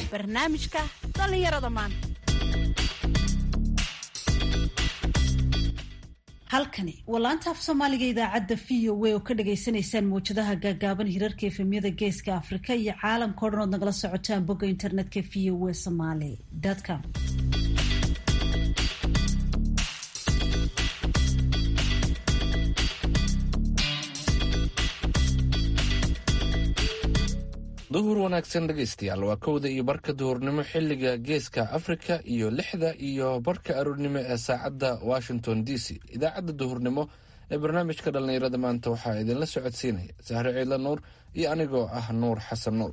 barnaamijka dhallinyarada maanta halkani waa laanta af soomaaliga idaacadda v o a oo ka dhagaysanaysaan mawjadaha gaagaaban hirarka efemyada geeska afrika iyo caalamka o dhan ood nagala socotaan bogga internetka v o a somaly com duhur wanaagsan dhegaystayaal waa kowda iyo barka duhurnimo xilliga geeska afrika iyo lixda iyo barka aroornimo ee saacadda washington d c idaacadda duhurnimo ee barnaamijka dhallinyarada maanta waxaa idinla socodsiinaya sahre ciidla nuur iyo anigoo ah nuur xasan nuur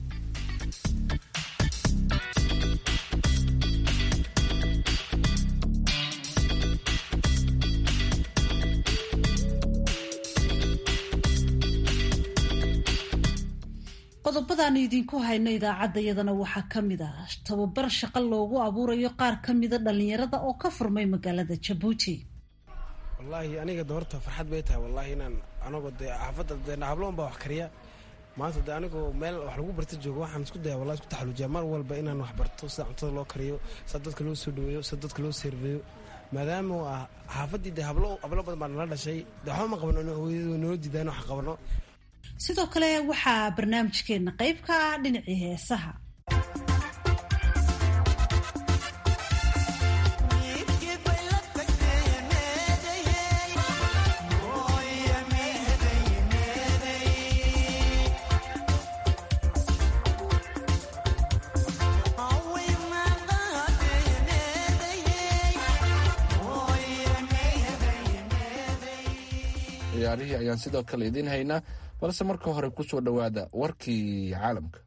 qodobadaanu idinku hayno idaacaddayadana waxaa ka mid ah tababar shaqo loogu abuurayo qaar ka mida dhallinyarada oo ka furmay magaalada jabuuti wallaahi aniga doorta farxad bay tahay wallaahi inaan anagoo dee xaafadda dee habloon baa wax kariya maanta dee anigoo meel wax lagu barta joogo waxaan isku daya wallahi isku taxaluujiya mar walba inaan wax barto sida cuntada loo kariyo sida dadka loo soo dhaweeyo sida dadka loo seerveeyo maadaama uu ah xaafaddii dee hablo hablo badan baa nala dhashay dee waxba ma qabano hooyadu noo diidaan wax qabano sidoo kale waxaa barnaamijkeena qayb ka ah dhinacii heesaha ciyaarihii ayaan sidoo kale idiin haynaa balse marka hore ku soo dhowaada warkii caalamka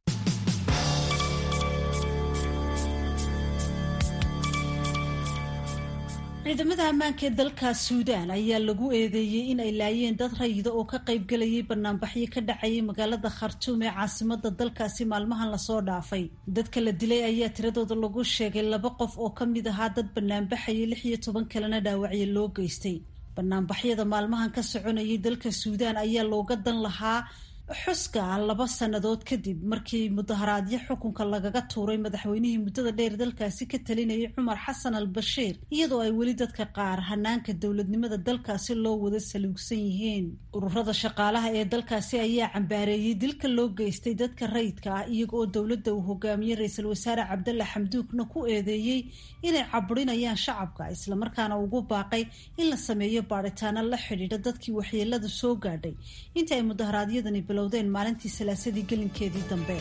ciidamada ammaanka ee dalka suudaan ayaa lagu eedeeyey in ay laayeen dad rayida oo ka qaybgelayay banaanbaxyo ka dhacayay magaalada khartuum ee caasimada dalkaasi maalmahan lasoo dhaafay dadka la dilay ayaa tiradooda lagu sheegay laba qof oo ka mid ahaa dad banaanbaxayay lix iyo toban kalena dhaawacyo loo geystay banaanbaxyada maalmahan ka soconayay dalka suudaan ayaa looga dan lahaa xuska laba sannadood kadib markii mudaharaadyo xukunka lagaga tuuray madaxweynihii muddada dheer dalkaasi ka talinayay cumar xasan al bashiir iyadoo ay weli dadka qaar hanaanka dowladnimada dalkaasi loo wada saluugsan yihiin ururada shaqaalaha ee dalkaasi ayaa cambaareeyey dilka loo geystay dadka rayidka ah iyaga oo dowladda uu hogaamiyey ra-iisul wasaare cabdalla xamduukna ku eedeeyey inay caburinayaan shacabka islamarkaana ugu baaqay in la sameeyo baadhitaano la xidhiidha dadkii waxyeelada soo gaadhay inta ay mudaharaadyadani bilowdeen maalintii salaasadii gelinkeedii dambe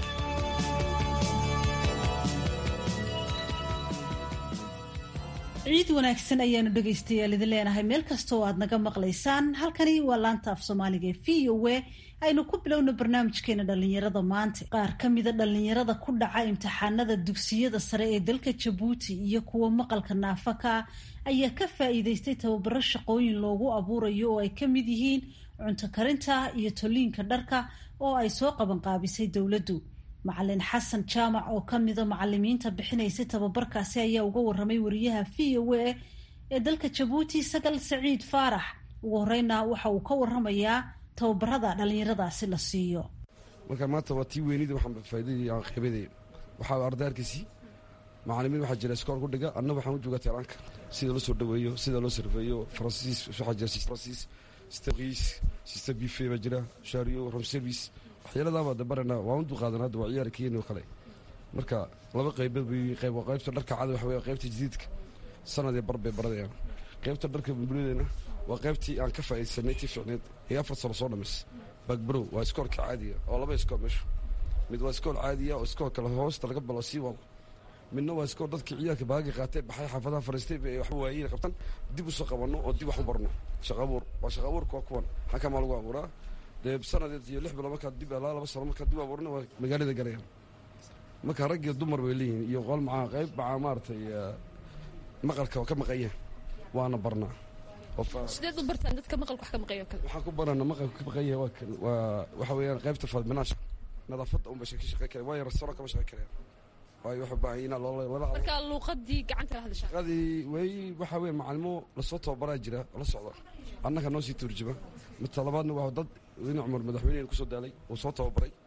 ciid wanaagsan ayaanu dhegaystayaal idin leenahay meel kasta oo aad naga maqlaysaan halkani waa laanta af soomaaliga ee v o a aynu ku bilowno barnaamijkeena dhallinyarada maanta qaar ka mida dhallinyarada ku dhaca imtixaanada dugsiyada sare ee dalka jabuuti iyo kuwa maqalka naafaka ah ayaa ka faa'iideystay tababaro shaqooyin loogu abuurayo oo ay ka mid yihiin cunto karinta iyo toliinka dharka oo ay soo qabanqaabisay dowladdu macalin xasan jaamac oo ka mida macalimiinta bixinaysay tababarkaasi ayaa uga waramay wariyaha v o a ee dalka jabuuti sagal saciid faarax ugu horeyna waxa uu ka waramayaa tababarada dhallinyaradaasi la siiyo marka maanta waa tii weynida waxaan faaidadii aan qeybaday waxaa arday arkiisii macalimiin waxaa jira iskool ku dhiga anna waxaan u joogaa teeraanka sida loo soo dhaweeyo sida loo sarfeeyo faransiis waxaa jira faransiis staqis sista bife baa jira shaariyo rom service waxyaaladaa de barana waan u duqaadan hadda waa ciyaar keeni oo kale marka laba qaybood bay qayb waa qaybta dharka cada waxa wey qaybta jadiidka sanadee bar bay baradayaan qaybta dharka bulbuladeenna waa qaybtii aan ka faa'iidsanay tii ficneed ee afar sano soo dhamis bagbrow waa iskoolka caadiga oo laba iskool meeshu mid waa iskool caadiya oo iskool kale hoosta laga balo sii wado midna waa iskool dadkii ciyaalka baagi qaatay baxay xaafadaha fariistay bay waxba waayeen qabtan dib u soo qabanno oo dib wax u barno shaqa abuur waa shaqa abuurka waa kuwan xakamaa lagu abuuraa dee sanadeed iyo lix bilo markaa dib alaa laba sano markaa dib abuurna waa magaalada galayaan marka rag iyo dumar bay leeyihiin iyo qol macaa qayb macaa maaragtay maqalka ka maqanya waana barnaa sideed u bartaan dadka maqalka wax ka maqayo kale waxaan ku barana maqalka ka maqanya waa waxa weeyaan qaybta fadminaasha nadaafadda unba ka shaqey kara waayo restaurant kama shaqey karaya waayo waxa baahan inaa loo marka luuqadii gacanta la hadasha shaqadii way waxa weeye macalimo lasoo tababaraa jira la socda annaga noo sii turjuma mid talabaadna waa dad weyne cumar madaxweyneena kusoo daalay uu soo tababaray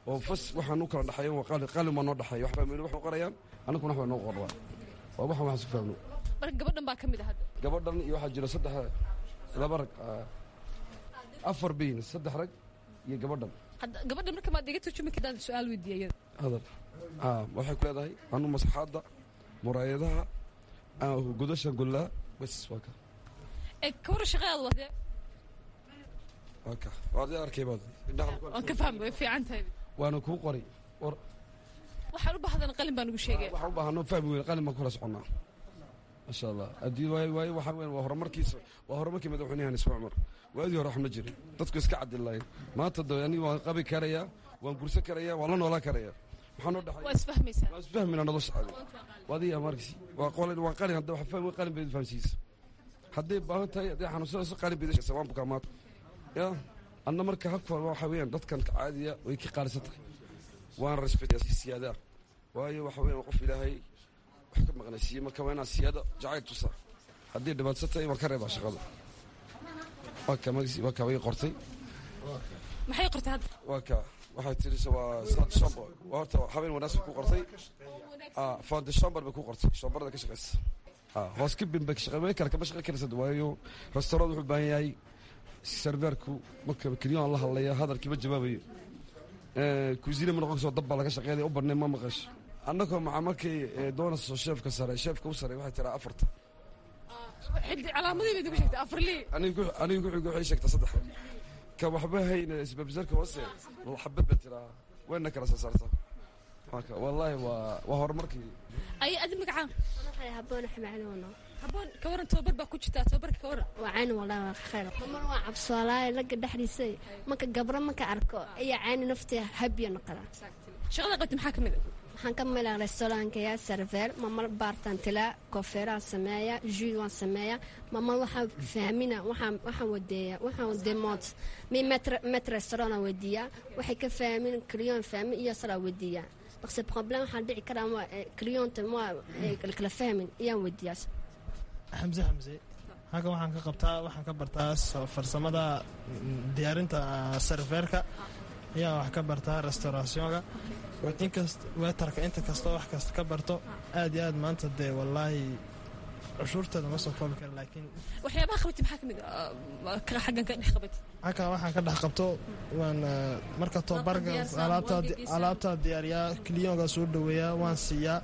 oo fas waxaan u kala dhexeeya waa qalin qalin baa noo dhexeeya waxbaa meel wax u qorayaan annaguna wax baa noo qorraa waa waxaan waxaan su fahmno marka gabadhan baa ka mid ah hadda gabadhan iyo waxaa jira saddex laba rag ah, afar bayn saddex rag iyo gabadhan hadda gabadhan marka maad iga turjumi kadaan su-aal weydiiya iyada hadal aa waxay ku leedahay anu masaxaadda muraayadaha ah, godasha gollaa bas waa ka ee kawara shaqadaada wadee waa ka waad i arkay baad indhaha waan ka fahmay way fiican tahay waana kuu qoray war waxaan u bahdana qalin baan ugu sheegaya waxaan u baahano fahmi weyn qalin baan kula soconnaa masha allah haddii waayo waayo waxaa weyn waa horumarkiisa waa horumarkii madaxweynahan isma cumar waadii hore wax ma jirin dadku iska cadilaayeen maanta de aniga waan qabi karayaa waan gursan karayaa waan la noolaan karayaa maxaa noo dhexay waa isfahmaysaa waan isfahmina nolosha adi wadiga markis waa qolin waa qalin hadda wax fahmi qalin bay fahamsiisa hadday baahan tahay hadday xanuunsanayso qalin bay dhashaysa waan bukaa maanta ya anna marka habka waxa weeyaan dadkan caadiya way ka qaalisan tahay waan respectaya si siyaada ah waayo waxa weeyaan qof ilaahay wax ka maqnaysiiye marka waa inaan siyaada jacayl tusa haddii dhibaatsan tahay waan ka reebaa shaqada waa ka magsi waa ka way qortay maxay qortay hadda waa ka waxay tiri waa sad shombo waa horta habeen wanaagsan ku qortay ah foundation bar bay ku qortay shombarada ka shaqeysa ah hoos ka bin bay ka shaqey way kala kama shaqey karaysa waayo restaurant wuxuu u baahan yahay serverku marka keliyan la hadlaya hadalkii ma jawaabayo ee kuusine ma noqon soo dab baa laga shaqeynaya u badnay ma maqasho annagoo maca markay doonayso sheefka sare sheefka u sare waxay tiraa afarta xiddi calaamadii bayd ugu sheegtay afarlii anigu anigu ku waxay sheegtaa saddex ka waxba hayna isbabsarka hoose xabad ba tiraa wayna kala soo saartaa marka wallaahi waa waa horumarkii ay adi magacaan waxay habboon xamacnuuno haboon ka waran tababar baa ku jirtaa tababarka ka waran waa cayn walaa waa khayr mar waa cabsoolaayo laga dhexdiisay marka gabro marka arko ayaa cayni naftii habya noqda shaqada qabti maxaa ka mid ah waxaan ka milaa restaurantkaya server mamar baartaan tilaa koofeeraan sameeya jus waan sameeya mamar waxaan fahmina waxaan waxaan wadeeya waxaan demood mi met restaurant aan weydiiyaa waxay ka fahmin clion fahmin iyo salaa weydiiyaa balse problem waxaan dhici karaa waa clionta ma kala fahmin iyaan weydiiyaa xamse xamse halkan waxaan ka qabtaa waxaan ka bartaa so- farsamada mm, diyaarinta ah, serveerka ayaa wax ka bartaa restaurationka inkast weetarka inta kastoo wax kasta ka barto aad iyo aad maanta dee wallaahi cushuurteeda ma soo koobi kara laakiin waxyaabaha qabti maxaa ka mid ah ka xaggan ka dhex qabati halkan waxaan ka dhex qabto waan ah, marka tobabarka diyaarsaa, alaabta waa gegeysaa. alaabta diyaariyaa kiliyonga soo dhoweeyaa waan siiyaa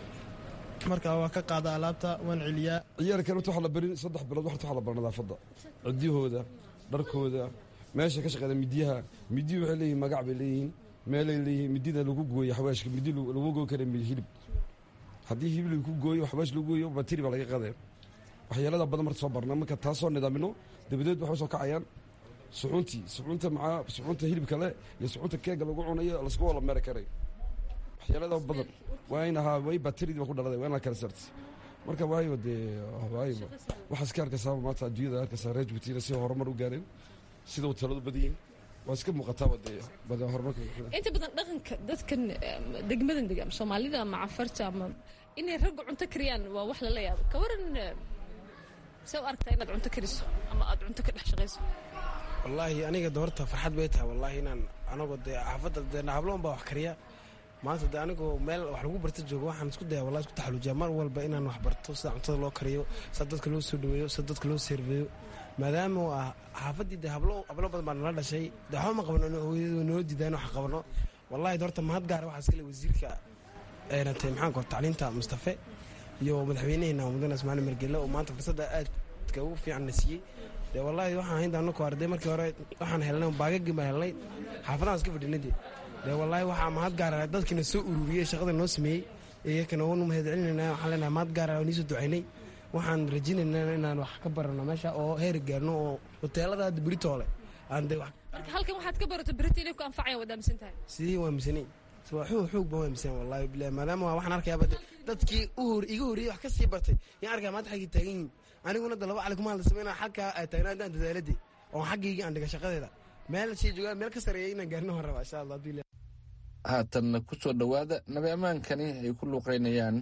marka waa ka qaada alaabta waan celiyaa ciyaalkan horta waxaa la barin saddex bilood horta waxaa la bara nadaafadda cidyahooda dharkooda meesha ka shaqeeda midiyaha midiyu waxay leeyihin magac bay leeyihiin meelay leeyihiin midida lagu gooyo xawaashka midi lagu gooy kara mid hilib haddii hilib lagu gooyo xawaash lagu gooyo batiri baa laga qadaya waxyeelada badan marka soo barna marka taasoo nidaamino dabadeed waxay soo kacayaan suxuuntii suxuunta macaa suxuunta hilibka le iyo suxuunta keega lagu cunayo lasku wala meeri karay waxyeelada badan waa in ahaa way batiridii ba ku dhaladay waa in la kala saartay marka waayo dee waayo waxaa iska arkaysaa maanta adduunyada arkaysaa reer jubutiina si horumar u gaareen sida uu taladu badayin waa iska muuqataaba dee badan horumarka inta badan dhaqanka dadkan em, degmadan dega ama soomaalida ama cafarta ama inay raggu cunto kariyaan waa wax lala yaabo ka waran em, see u aragtaa inaad cunto kariso ama aad cunto ka dhex shaqayso wallaahi aniga doorta farxad bay tahay wallaahi inaan anagoo dee xaafadda dee habloon baa wax kariya maanta dee anigoo meel wax lagu barta joogo waxaan isku daya wallahi isku taxaluujiya mar walba inaan wax barto sida cuntada loo kariyo sida dadka loo soo dhaweeyo sida dadka loo serveeyo maadaama uu ah xaafaddii dee hablo hablo badan baa nala dhashay dee waxba ma qabno hooyadu noo diidaan wax qabno wallahi doorta mahad gaara waxaa iskale wasiirka eenatay maxaan kor tacliinta mustafe iyo madaxweynaheena mudane ismaaciil margelle oo maanta fursadda aadka ugu fiican na siiyey dee wallaahi waxaan haynta anako arday markii hore waxaan helnay baagagii baan helnay xaafadahan iska fadhinay dee dee wallaahi waxaa mahad gaara dadkiina soo ururiyey shaqada noo sameeyey iyakana wanu mahad celinayna waxaan leenahay mahad gaara oo niisoo ducaynay waxaan rajaynaynaa inaan wax ka barano meesha oo heer gaarno oo hoteelada hadda beritoole aan dee wax marka halkan waxaad ka barato berita inay ku anfacayaan waad aaminsan tahay sidii waa misanay waa xoog xoog baan waa misan wallahi bilahi maadaama waa waxaan arkayaa bade dadkii u hor iga horreeyey wax ka sii bartay yaan arkaya maanta xaggii taagan yihiin aniguna da laba cali kuma hadla sameynaa xagkaa ay taagnaa haddaan dadaaladii oo xaggayga aan dhiga shaqadeeda meel sii joogaa meel ka sareeya inaan gaarno waan rabaa insha allah bilahi haatanna ku soo dhowaada nabi ammaankani ay ku luuqaynayaan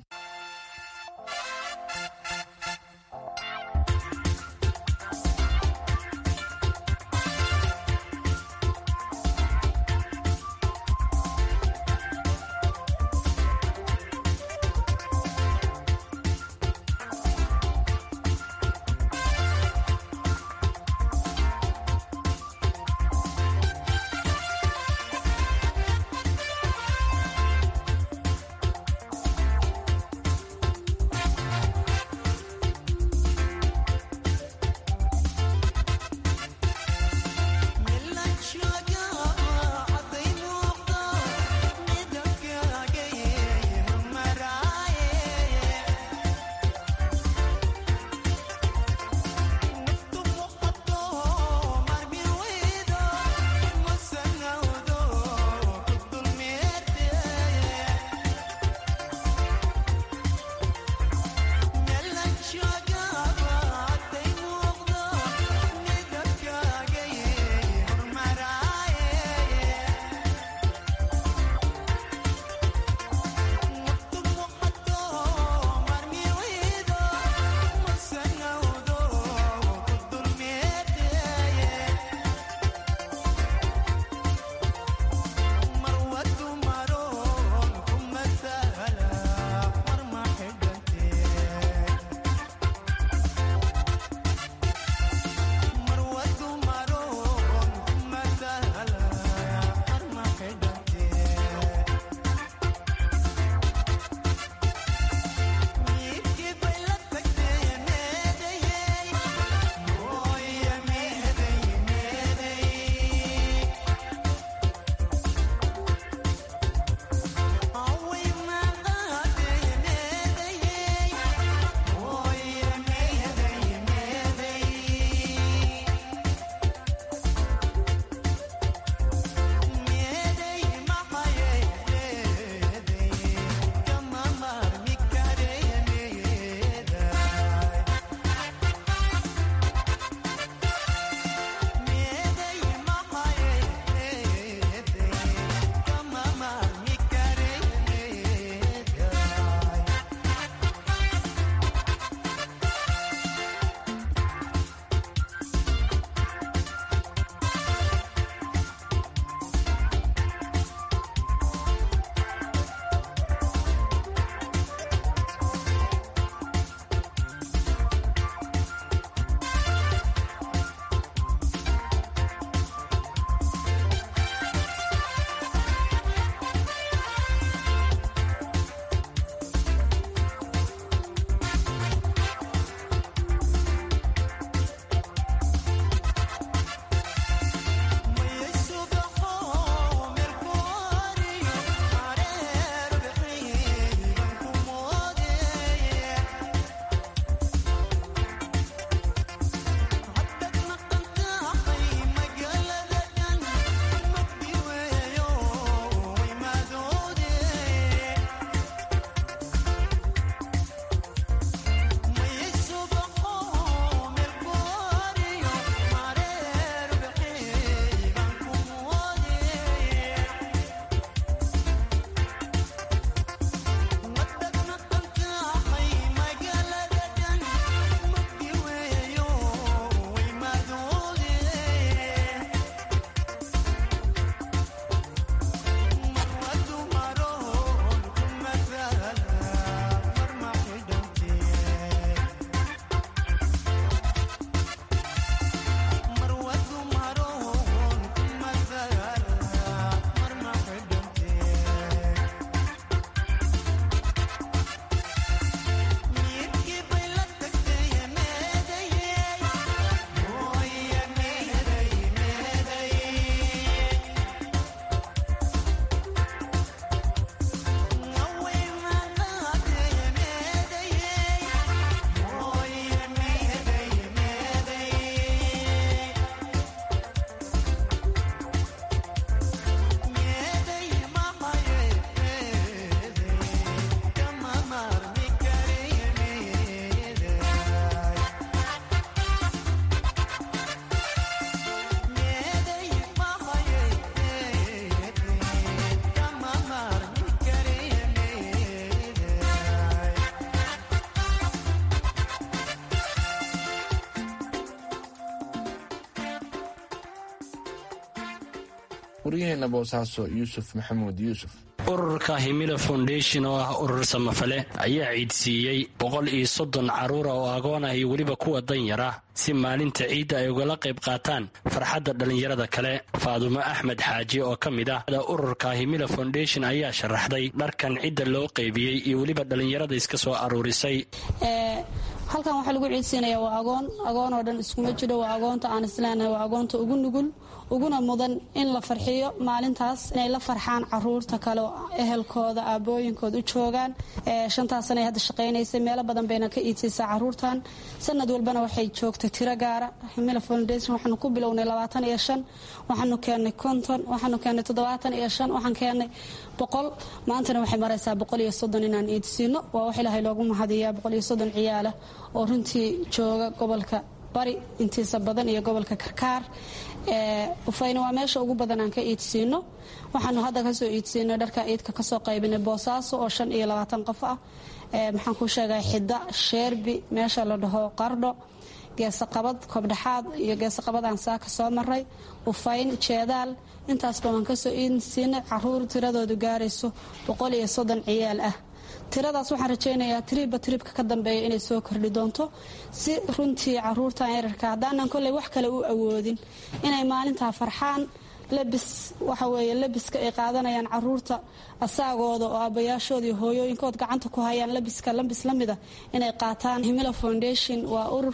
waryaheena boosaaso yuusuf maxamuud yuusuf ururka himila foundation oo ah urur samafale ayaa ciidsiiyey boqol iyo soddon carruura oo agoon ah iyo weliba kuwa danyar ah si maalinta ciidda ay ugala qayb qaataan farxadda dhallinyarada kale faadumo axmed xaaji oo ka mid ah ururka himila foundation ayaa sharaxday dharkan cidda loo qaybiyey iyo weliba dhallinyarada iska soo aruurisay halkan waxaa lagu ciidsiinaya waa agoon agoon oo dhan iskuma jiro waa agoonta aan isleenahay waa agoonta ugu nugul uguna mudan in la farxiyo maalintaas inay la farxaan caruurta kale oo ehelkooda aabooyinkooda u joogaan shantaas sanay hadda shaqaynaysay meelo badan bayna ka iidsiisaa caruurtan sanad walbana waxay joogtay tiro gaara himila foundation waxaanu ku bilownay labaatan iyo shan waxaanu keennay konton waxaanu keennay toddobaatan iyo shan waxaan keennay boqol maantana waxay maraysaa boqol iyo soddon inaan iidsiino waa wax ilaahay loogu mahadiyaa boqol iyo soddon ciyaala oo runtii jooga gobolka bari intiisa badan iyo gobolka karkaar ufayna waa meesha ugu badan aan ka iidsiino waxaanu hadda kasoo iidsiinay dharka iidka kasoo qaybinay boosaaso oo shan iyo labaatan qof ah maxaan kuu sheegay xida sheerbi meesha la dhaho qardho geesaqabad kobdhexaad iyo geesaqabad aan saaka soo maray ufayn jeedaal intaasba waan kasoo iidsiinay caruur tiradoodu gaarayso boqol iyo soddon ciyaal ah tiradaas waxaan rajaynayaa tiriibba tiriibka ka dambeeya inay soo kordhi doonto si runtii caruurtan yararka haddaanan kolley wax kale u awoodin inay maalintaa farxaan labis waxa weeye labiska ay qaadanayaan caruurta asaagooda oo aabbayaashooda iyo hooyooyinkood gacanta ku hayaan labiska labis la mida inay qaataan himila foundation waa urur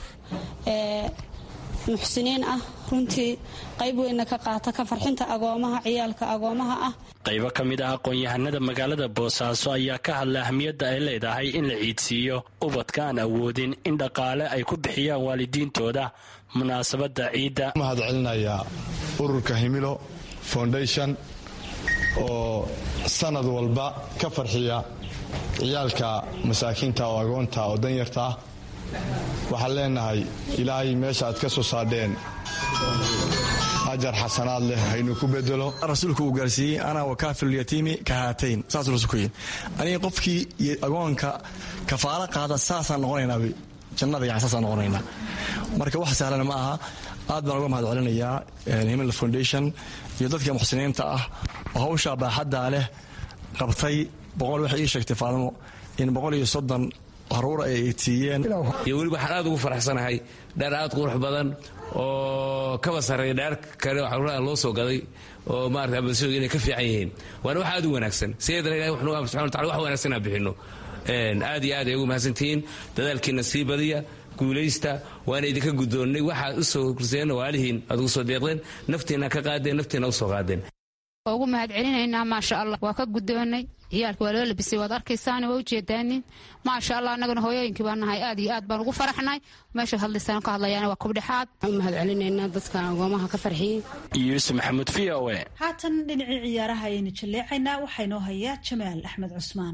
muxsiniin ah runtii qayb weynna ka qaata ka farxinta agoomaha ciyaalka agoomaha ah qaybo ka mid ah aqoon-yahanada magaalada boosaaso ayaa ka hadla ahmiyadda ay leedahay in la ciidsiiyo ubadka aan awoodin in dhaqaale ay ku bixiyaan waalidiintooda munaasabadda ciidda mahad celinayaa ururka himilo foundation oo sanad walba ka farxiya ciyaalka masaakiinta oo agoonta oo danyarta ah waxaan leenahay ilaahay meesha aad ka soo saadheen ajar xasanaad leh haynu ku bedelo rasuulku uu gaarsiiyey ana wakaafilulyatiimi ka haatayn saasuu rasuulku yidhi aniga qofkii iyo agoonka kafaalo qaada saasaan noqonaynaa jannada yani saasaan noqonaynaa marka wax sahlana ma aha aad baan uga mahad celinayaa himil foundation iyo dadka muxsiniinta ah oo hawshaa baaxaddaa leh qabtay boqol waxay ii sheegtay faadimo in boqol iyo soddon haruur ay siiyeen iyo weliba waxaan aad ugu faraxsanahay dheer aad qurux badan oo kaba sarreeya dheer kale caruuraha loo soo gaday oo maarata bulshadu inay ka fiican yihiin waana wax aad u wanaagsan sideedana ilahi wuxuu nugu subxana watacala wax wanaagsan aan bixinno aad iyo aad ay ugu mahadsantihiin dadaalkiina sii badiya guulaysta waana idinka guddoonnay waxaad u soo kurseen waalihiin aad ugu soo deeqdeen naftiina ka qaadeen naftiina u soo qaadeen waa ugu mahad celinaynaa maasha allah waa ka guddoonnay ciyaalka waa loo labisay waad arkaysaana waa ujeedaanin maasha allah annagana hooyooyinkii baa nahay aad iyo aad baan ugu faraxnay meeshaad hadlaysaan ka hadlayaana waa kubdhexaad waxaan u mahad celinaynaa dadka agoomaha ka farxiyey yuusuf maxamuud v o e haatan dhinacii ciyaaraha ayaynu jalleecaynaa waxaa inoo hayaa jamaal axmed cusmaan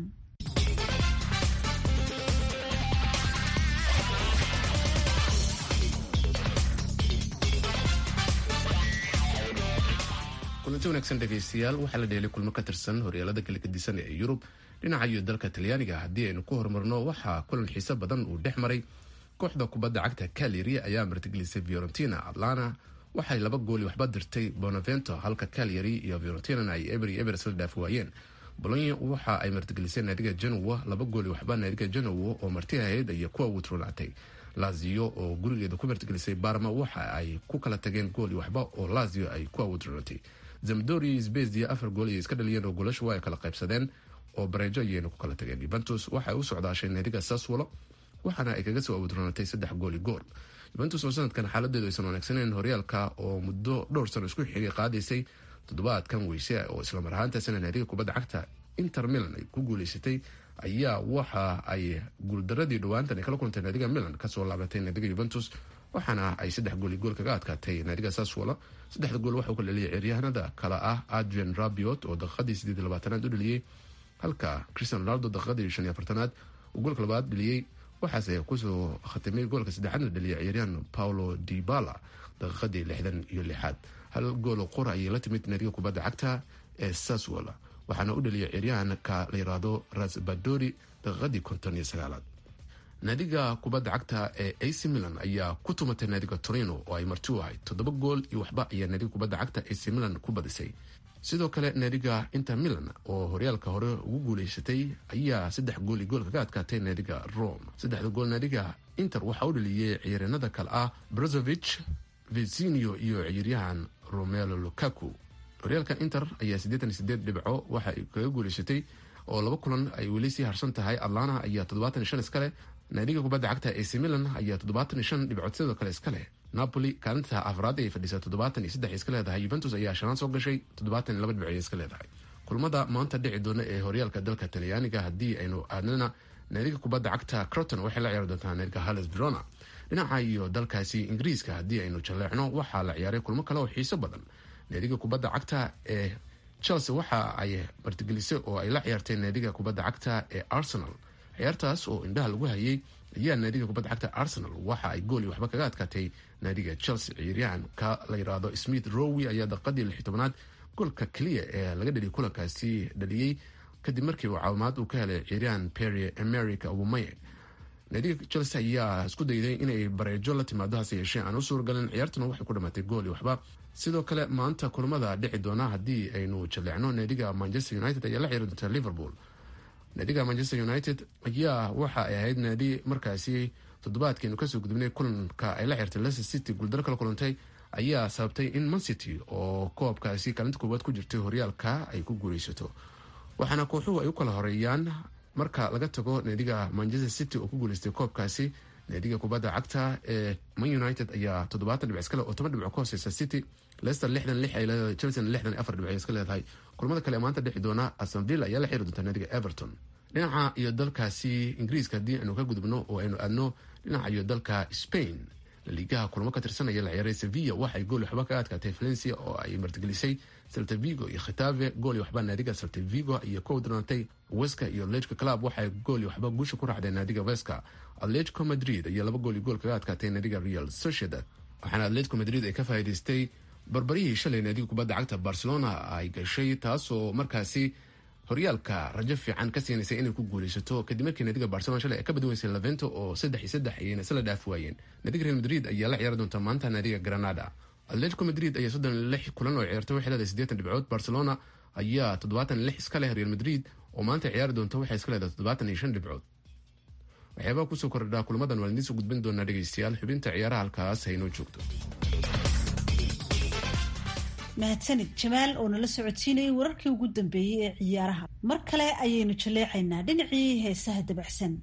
kulanti wanaagsan dhegaystayaal waxaa la dheelay kulmo ka tirsan horyaalada kala gedisan ee yurub dhinaca iyo dalka talyaaniga haddii aynu ku horumarno waxaa kulan xiise badan uu dhex maray kooxda kubadda cagta calyari ayaa martigelisay fiorentina atlana waxay laba gooli waxba dirtay bonavento halka calyari iyo fiorentinana ay eberi ebers la dhaafi waayeen bolonya waxa ay martigelisay naadiga genowa laba gooli waxba naadiga genowo oo marti ahayd iyo kuwa wutronaatay lazio oo gurigeeda ku martigelisay barma waxa ay ku kala tageen gooli waxba oo lazio ay kuwa wutronaatay zamdori sbezia afar gool ayay iska dhaliyeen oo goolashu waa ay kala qaybsadeen oo bareejo ayayna ku kala tageen yuventus waxay u socdaashay naadiga saswolo waxaana ay kaga soo awudroonatay saddex gooli gool yuventus oo sanadkan xaaladeedu aysan wanaagsaneyn horyaalka oo muddo dhowr sano isku xigay qaadaysay toddobaadkan weyse oo islamar ahaantaasina naadiga kubadda cagta inter milan ay ku guuleysatay ayaa waxa ay guuldaradii dhowaantan ay kala kulantay naadiga milan kasoo laabatay naadiga yuventus waxaana ay saddex gooli gool kaga adkaatay naadiga saswolo saddexda gool waxauu ka dhaliyay ciyaaryahanada kale ah adrian rabiot oo daqiiqadii sideed iyo labaatanaad u dhaliyey halka christian ronaldo daqiiqadii shan iyo afartanaad uu goolka labaad dhaliyey waxaase kusoo khatimay goolka saddexaadna dhaliyay ciyaaryahan paulo dibala daqiiqadii lixdan iyo lixaad hal goolo qora ayay la timid naadiga kubadda cagta ee saswolo waxaana u dhaliyay ciyaaryahanka la yiraahdo rasbadori daqiiqadii konton iyo sagaalaad naadiga kubadda cagta ee ac milan ayaa ku tumatay naadiga torino oo ay marti u ahayd toddoba gool iyo waxba ayaa naadiga kubadda cagta ac milan ku badisay sidoo kale naadiga inter milan oo horyaalka hore ugu guuleysatay ayaa saddex gool iyo gool kaga adkaatay naadiga rome saddexda gool naadiga inter waxaa u dhaliyey ciyaaryanada kale ah brozovich vizinio iyo ciyaaryahan romelo lukaku horyaalka inter ayaa siddeetan iyo sideed dhibco waxa ay kaga guuleysatay oo laba kulan ay weli sii harsan tahay atlana ayaa toddobaatan iyo shan iskale naadiga kubadda cagta ac milan ayaa toddobaatan iyo shan dhibcood sidoo kale iska leh napoli kaalinta afraad ay fadhisaa toddobaatan iyo saddex iska leedahay yuventus ayaa shanaan soo gashay toddobaatan iyo laba dhibcood iska leedahay kulmada maanta dhici doona ee horyaalka dalka talyaaniga haddii aynu aadnana naadiga kubadda cagta croton waxay la ciyaari doontaa naadiga halles verona dhinaca iyo dalkaasi ingiriiska haddii aynu jaleecno waxaa la ciyaaray kulmo kale oo xiiso badan naadiga kubadda cagta ee chelsea waxa ay martigelisay oo ay la ciyaartay naadiga kubadda cagta ee arsenal ciyaartaas oo indhaha lagu hayay ayaa naadiga kubadda cagta arsenal waxa ay gooli waxba kaga adkaatay naadiga chelsea ciyaaryahanka la yidhaahdo smith rowi ayaa daqiiqadii lix tobanaad goolka keliya ee laga dhaliyay kulankaasi dhaliyey kadib markii uu caawimaad uu ka helay ciyaaryahan perry america obumaye naadiga chelsea ayaa isku dayday inay bareejo la timaado hase yeeshee aan u suuragalin ciyaartuna waxay ku dhamaatay gooli waxba sidoo kale maanta kulamada dhici doona haddii aynu jaleecno naadiga manchester united ayaa la ciyaari doonta liverpool naadiga manchester united ayaa waxa ay ahayd naadi markaasi toddobaadkeenu kasoo gudubnay kulanka ay la xirtay leicester city guuldaro kala kulantay ayaa sababtay in mancity oo koobkaasi kaalinta koowaad ku jirtay horyaalka ay ku guuleysato waxaana kooxuhu ay u kala horeeyaan marka laga tago naadiga manchester city oo ku guuleystay koobkaasi naadiga kubadda cagta ee man united ayaa toddobaatan dhibc iskale oo toban dhibco ka hooseysa city leicester lixdan lix ay leedahay chelsea lixdan afar dhibc iska leedahay kulamada kale ee maanta dhexi doona aston villa ayaa la xiri doonta naadiga everton dhinaca iyo dalkaasi ingiriiska haddii aynu ka gudubno oo aynu aadno dhinaca iyo dalka spain laliigaha kulamo ka tirsanaya la ciyaaray sevilla waxay gooli waxba ka adkaatay valencia oo ay martigelisay celta vigo iyo khitave gooli waxba naadiga celta vigo iyo ka wadroonatay weska iyo atletico club waxay gooli waxba guusha ku raacday naadiga weska atletico madrid ayaa laba gool iyo gool kaga adkaatay naadiga real sociedad waxaana atletico madrid ay ka faa'iidaystay barbarihii shalay naadiga kubadda cagta barcelona ay gashay taasoo markaasi horyaalka rajo fiican ka siinaysay inay ku guuleysato kadib markii naadiga barcelona shalay ay ka badweysay lavento oo saddex iyo saddex ayayna isla dhaaf waayeen naadiga real madrid ayaa la ciyaari doonta maanta naadiga granada atletico madrid ayaa soddon lix kulan oo ciyaartay waxay leedahay siddeetan dhibcood barcelona ayaa toddobaatan lix iska leh real madrid oo maanta ciyaari doonta waxay iska leedahay toddobaatan iyo shan dhibcood waxyaabaha kusoo kordhaa kulmadan waa idiin soo gudbin doonaa dhegeystayaal xubinta ciyaaraha halkaas haynoo joogto mahadsanid jamaal oo nala socodsiinayay wararkii ugu dambeeyey ee ciyaaraha mar kale ayaynu jaleecaynaa dhinacii heesaha dabacsan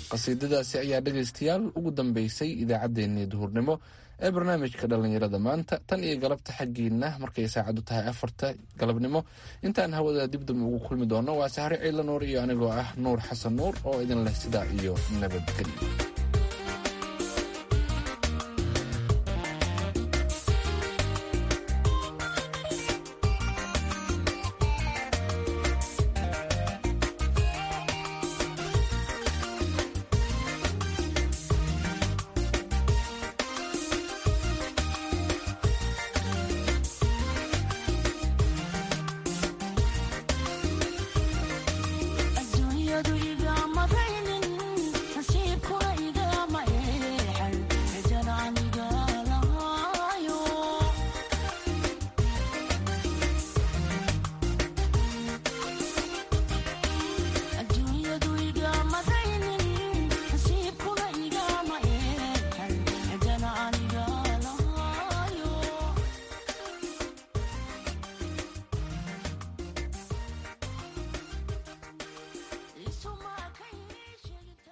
qasiidadaasi ayaa dhegaystayaal ugu dambeysay idaacaddeenii duhurnimo ee barnaamijka dhallinyarada maanta tan iyo galabta xaggiina markay saacadu tahay afarta galabnimo intaan hawada dibdam ugu kulmi doono waa sahre ciila nuur iyo anigoo ah nuur xasan nuur oo idin leh sidaa iyo nabadgelyo